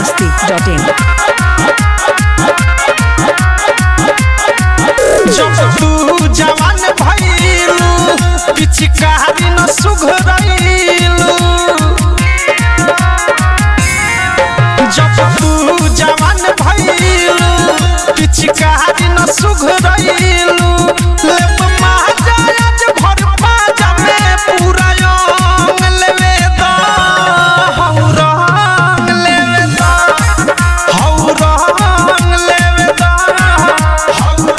masti.in. जब तू जवान भइलू पिचकारी न सुघरइलू जब तू जवान भइलू पिचकारी न सुघरइलू लेप महाराज भर पाजा में पूरा योंग लेवे दा हौ रंग लेवे दा हौ रंग लेवे दा हौ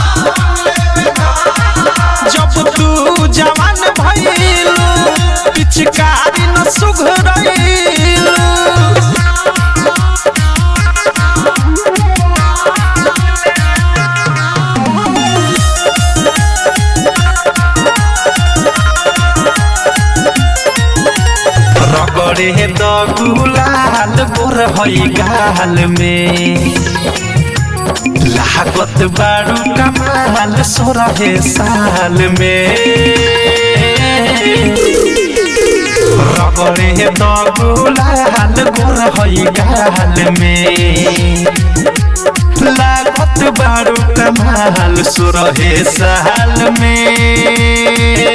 जब तू जवान भइलू पिचकारी न सुघरइलू रगड़े द गुलाल गोर हई गाल में लागत बारू कमाल सोरहे साल में रगड़े द गुलाल गोर हई गाल में लागत बारू कमाल सोरहे साल में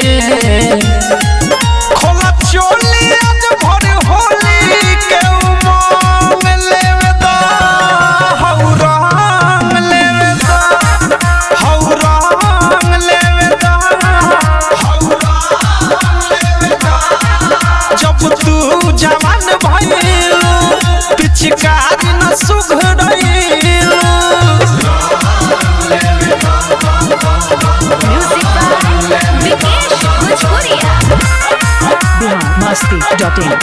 खोला चोली आज भर होली के उमंग लेवे दा हौ रंग लेवे दा हौ रंग लेवे दा हौ रंग लेवे दा जब तू जवान भइलू पिचकारी न सुघरइलू Music by Vikesh Bhojpuria. Bihar masti.in.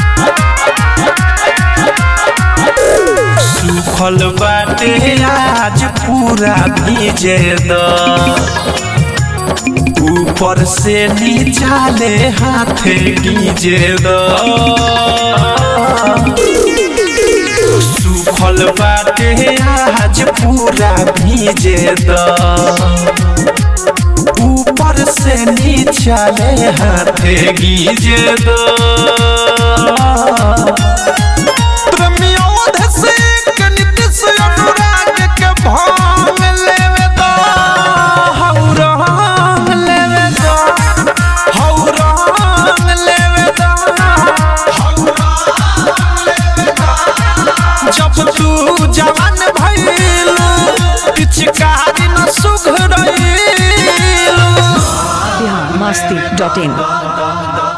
सुखल बाटे आज पूरा भीजे द ऊपर से नीचा ले हाथ गीजे द सुखल बाटे आज पूरा भीजे द ऊपर से नीचा ले हाथ गीजे द प्रमोद से कनिक से अनुराग के भांग लेवे दा हौ रंग लेवे दा हौ रंग लेवे दा हौ रंग लेवे दा जब तू जवान भइलू पिचकारी न सुघरइलू Bihar masti.in.